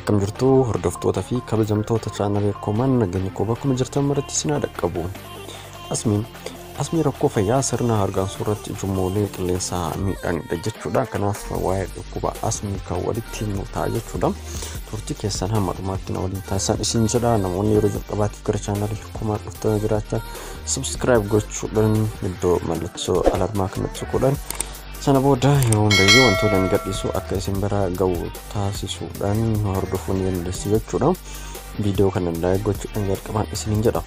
akkam jirtu hordoftoota fi kabajamtoota chaanalii koomaan nageenya koo bakkuma jirtan maratti isin haa dhaqqabu. Asmiin asmii rakkoo fayyaa sirna hargansuu irratti ijummoolee qilleensaa miidhanidha jechuudha. Kanaaf waa'ee dhukkuba asmii kan walitti himnu ta'a jechuudha. Turtii keessan hamma dhumaatti na waliin taasisan isin jedha. Namoonni yeroo jalqabaatiif gara chaanalii koomaan dhuftanii jiraachaa subscribe gochuudhaan iddoo mallattoo alarmaa kanatti tuquudhaan sana booda yeroo hundayyuu wantoota hin gadhiisu akka isin bira ga'u taasisuudhaan hordofuun dandeessi jechuudha. Viidiyoo kana laayik gochuudhaan jalqabaan isiniin jedha.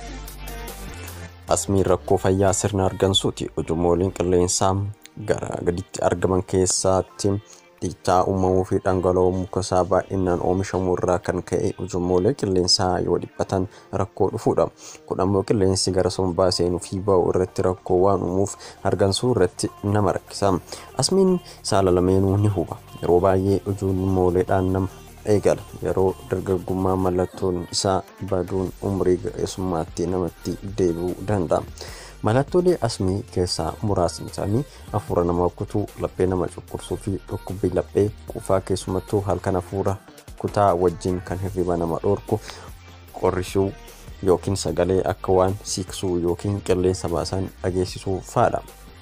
Asmiin rakkoo fayyaa sirna hargansuuti. Ujumooliin qilleensaa gara gaditti argaman keessaatti dhiichaa uumamuu fi dhangala'oo muka isaa baay'inaan oomishamuu irraa kan ka'e ujummoolee qilleensaa yoo dhiphatan rakkoo dhufuudha. Kun ammoo qilleensi gara sombaa seenuu fi ba'u irratti rakkoo waan uumuuf hargansuu irratti nama rakkisa. Asmiin saala lameenuu ni huba. Yeroo baay'ee ujummooleedhaan nama eegala. Yeroo dargaggummaa mallattoon isaa baduun umrii ga'eessummaatti namatti deebi'uu danda'a. Mallattoolee asmii keessaa muraasni isaanii hafuura nama kutuu, laphee nama cunqursuu fi dhukkubbii laphee quufaa keessumattuu halkan hafuura kutaa wajjin kan hirriba nama dhoorku qorrisuu yookiin sagalee akka waan siiksuu yookiin qilleensa baasan dhageessisuu fa'aadha.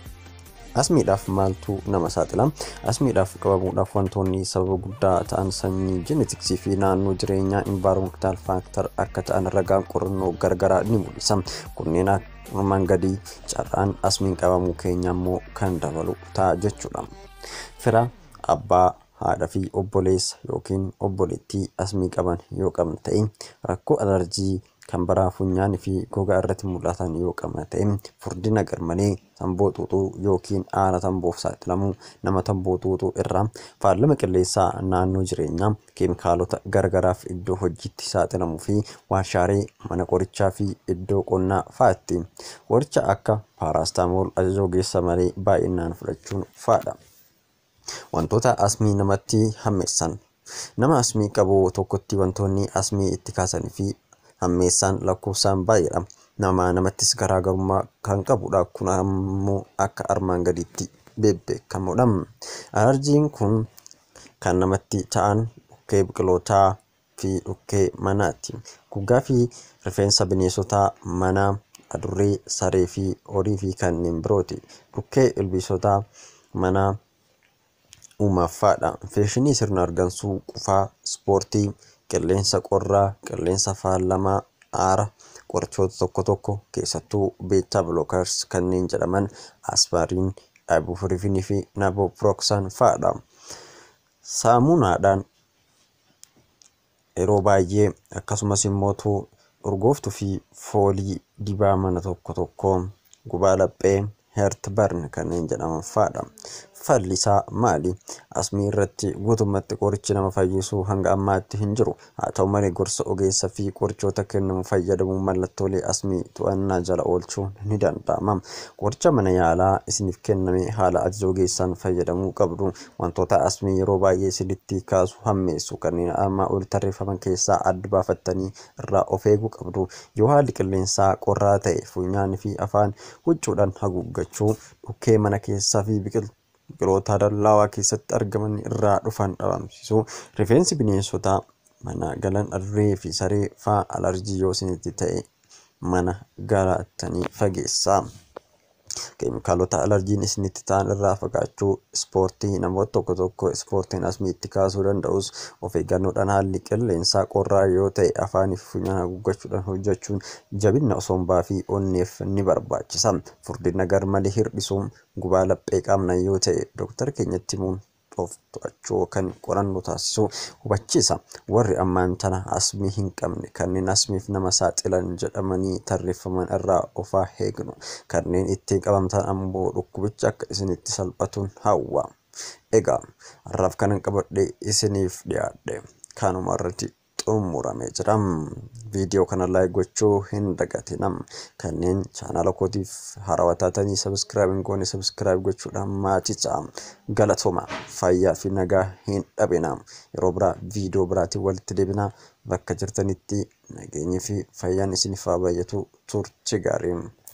Asmiidhaaf maaltu nama saaxila? Asmiidhaaf qabamuudhaaf wantoonni sababa guddaa ta'an sanyii jeneetiksii fi naannoo jireenyaa environmental factor akka ta'an ragaan qorannoo gargaraa ni mul'isa. Kunneen armaan gadii carraan asmiin qabamuu keenya immoo kan dabalu ta'a jechuudha. Fira abbaa haadha fi obboleessa yookiin obboleettii asmii qaban yoo qabna ta'e rakkoo alarjii kan baraa funyaanii fi gogaa irratti mul'atan yoo qabna ta'e furdina garmalee tamboo xuuxuu yookiin aara tamboof saaxilamuu nama tamboo xuuxuu irraa faallama qilleensaa naannoo jireenyaa keemikaalota gargaraaf iddoo hojiitti saaxilamuu fi waarshaalee mana qorichaa fi iddoo qonnaa fa'aatti qoricha akka paaraastamool ajaja ogeessa malee baay'inaan fudhachuun fa'aadha. Wantoota asmii namatti hammeessan nama asmii qabu tokkotti wantoonni asmii itti kaasanii fi hammeessaan lakkoofsaan baay'eedha. Nama namattis garaagarummaa kan qabudha. Kun ammoo akka armaan gadiitti beekamuudha. Alarjiin kun kan namatti ta'an dhukkee biqilootaa fi dhukkee manaati. Gogaa fi rifeensa bineensotaa manaa, adurree, saree fi horii fi kanneen birooti. Dhukkee ilbiisotaa manaa uumaffaadha. Infekshinii sirna hargansuu, qufaa, ispoortii, qilleensa qorraa, qilleensa faalamaa, aara, qorichoota tokko tokko keessattuu beetaa bilookars kanneen jedhaman aspariin, ibuprofen fi naproxen fa'aadha. Saamunaadhaan yeroo baay'ee akkasumas immoo urgooftuu fi foolii dibaa mana tokko tokko gubaa laphee heertbarn kanneen jedhaman fa'aadha. Falli isaa maali? Asmii irratti guutummaatti qorichi nama fayyisuu hanga ammaatti hin jiru. Haa ta'u malee gorsa ogeessa fi qorichoota kennamu fayyadamuun mallattoolee asmii to'annaa jala oolchuun ni danda'ama. Qoricha mana yaalaa isiniif kenname haala ajaja ogeessaan fayyadamuu qabdu. Wantoota asmii yeroo baay'ee isinitti kaasu hammeessu kanneen armaan olitti tarreeffaman keessaa adda baafattanii irraa of eeguu qabdu. Yoo haalli qilleensaa qorraa ta'e funyaanii fi afaan huccuudhaan haguuggachuu, dhukkee mana keessaa fi biqiloota dallaawaa keessatti argaman irraa dhufan dhabamsiisuu, rifeensi bineensota mana galan adurree fi saree fa'aa alarjii yoo isinitti ta'e mana galattanii fageessaa. Keemikaalota alarjiin isinitti ta'an irraa fagaachuu, ispoortii namoota tokko tokko ispoortiin asmii itti kaasuu danda'us of eeggannoodhaan haalli qilleensaa qorraa yoo ta'e afaanii fi funyaan haguuggachuudhaan hojjechuun jabina sombaa fi onneef ni barbaachisa. Furdina garmalee hir'isuun gubaa laphee qabna yoo ta'e doktara keenyatti himuun of to'achuu kan qorannoo taasisu hubachiisa. Warri ammaan tana asmii hin qabne kanneen asmiif nama saaxilan jedhamanii tarreeffaman irraa of haa eegnu. Kanneen ittiin qabamtan ammoo dhukkubicha akka isinitti salphatuun hawwa. Egaa har'aaf kanan qabadhe isiniif dhiyaadhe kanuma irratti xumuramee jira. Viidiyoo kana laayik gochuu hin dagatinaa. Kanneen chaanala kootiif haarawaa taatanii sabiskiraayib hin goone sabiskiraayib gochuudhaan maatii ta'a. Galatooma fayyaa fi nagaa hin dhabinaa. Yeroo biraa viidiyoo biraatiin walitti deebinaa. Bakka jirtanitti nageenyi fi fayyaan isiniif haa baay'atu turtii gaarii.